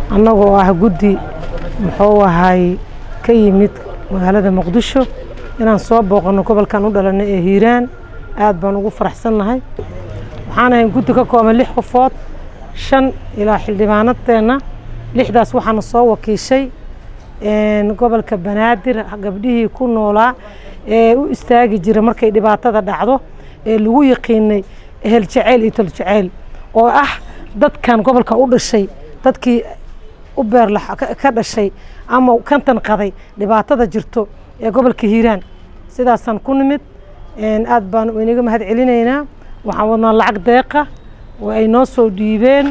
annagoo ah guddi muxuu ahay ka yimid magaalada muqdisho inaan soo booqanno gobolkan u dhalanay ee hiiraan aad baan ugu faraxsannahay waxaan ahay guddi ka kooban lix qofood shan ilaa xildhibaanadeenna lixdaas waxaana soo wakiishay gobolka banaadir gabdhihii ku noolaa ee u istaagi jira markay dhibaatada dhacdo ee lagu yaqiinay ehel jaceyl iyo tol jaceyl oo ah dadkan gobolka u dhashay dadkii u beerla ka dhashay ama kantan qaday dhibaatada jirto ee gobolka hiiraan sidaasaan ku nimid aad baan inaga mahad celinaynaa waxaan wadnaa lacag deeqa oo ay noo soo dhiibeen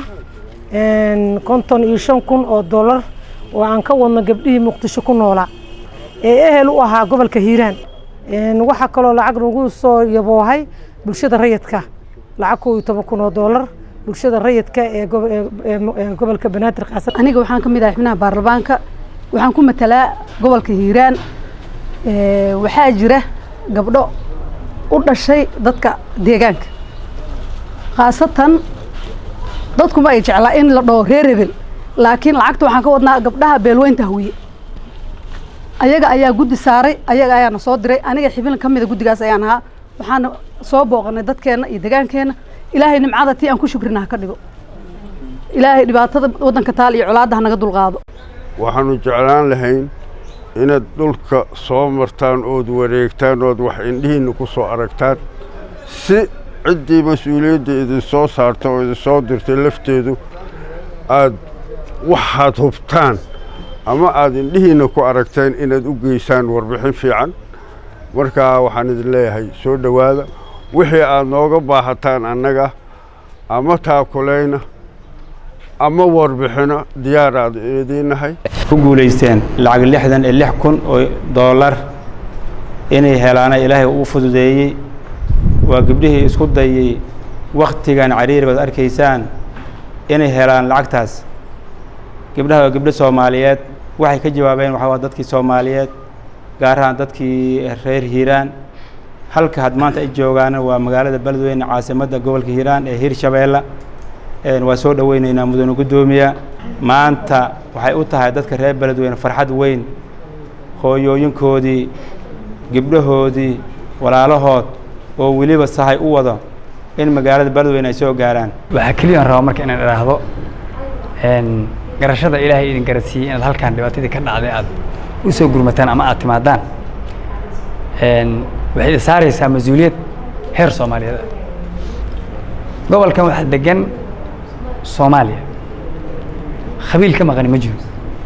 konton iyo shan kun oo dollar oo aan ka wadno gabdhihii muqdisho ku noolaa ee ehel u ahaa gobolka hiiraan waxaa kaloo lacag nagu soo yaboohay bulshada rayidka lacag koo iyo toban kun oo dollar bulshada rayidka ee gobolka banaadir qaasan aniga waxaan ka mid ahay xubnaha baarlamaanka waxaan ku matalaa gobolka hiiraan waxaa jira gabdho u dhashay dadka deegaanka khaasatan dadkuma ay jeclaa in la dhaho reer hebel laakiin lacagta waxaan ka wadnaa gabdhaha beelweynta hawiye ayaga ayaa guddi saaray ayaga ayaana soo diray aniga xibin ka mida guddigaas ayaan ahaa waxaana soo booqanay dadkeenna iyo degaankeenna ilaahay nimcada tii aan ku shukrina ha ka dhigo ilaahay dhibaatada waddanka taal iyo colaadda ha naga dulqaado waxaannu jeclaan lahayn inaad dhulka soo martaan ood wareegtaan ood wax indhihiinna ku soo aragtaan si ciddii mas-uuliyadda idinsoo saarta oo idinsoo dirtay lafteedu aad waxaad hubtaan ama aad indhihiinna ku aragteen inaad u geysaan warbixin fiican markaa waxaan idin leeyahay soo dhowaada wixii aad nooga baahataan annaga ama taakulayna ama warbixino diyaar aad idiinnahay ku guulaysteen lacag lixdan iyo lix kun oo doolar inay helaana ilaahay uu fududeeyey waa gabdhihii isku dayey wakhtigan cariiri baad arkaysaan inay helaan lacagtaas gabdhaha waa gabdho soomaaliyeed waxay ka jawaabeen waxaa waa dadkii soomaaliyeed gaar ahaan dadkii reer hiiraan halka had maanta ay joogaana waa magaalada beledweyne caasimadda gobolka hiiraan ee hirshabeella waa soo dhoweyneynaa mudane guddoomiya maanta waxay u tahay dadka reer beledweyne farxad weyn hooyooyinkoodii gabdhahoodii walaalahood oo weliba sahay u wado in magaalada beledweyne ay soo gaaraan waxaa keliya aan rabaa marka inaan idhaahdo garashada ilaahay idin garadsiiyey inaad halkaan dhibaatadii ka dhacday aad u soo gurmataan ama aad timaadaan waxay idin saaraysaa mas-uuliyad heer soomaaliyeed ah gobolkan waxaa degan soomaaliya khabiil ka maqani ma jiro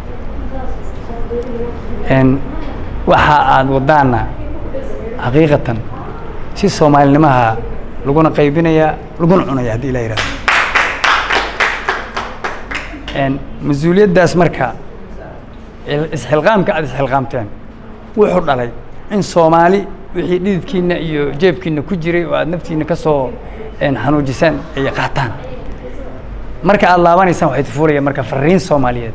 waxa aad wadaana xaqiiqatan si soomaalinimaha laguna qaybinayaa laguna cunaya haddii ilaa yihahdo mas-uuliyaddaas marka isxilqaamka aad isxilqaamteen wuxuu dhalay in soomaali wixii dhididkiina iyo jeebkiina ku jiray oo aad naftiina ka soo xanuujisaan ay qaataan marka aad laabanaysaan waxay tufuulayaan marka fariin soomaaliyeed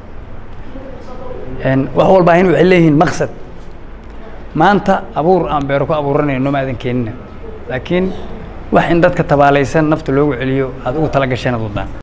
wax walbaahin waxay leeyihiin maqsad maanta abuur aan beero ku abuuranayno ma aadan keenina laakiin wax in dadka tabaalaysan nafta loogu celiyo aad ugu tala gasheen ad wadaan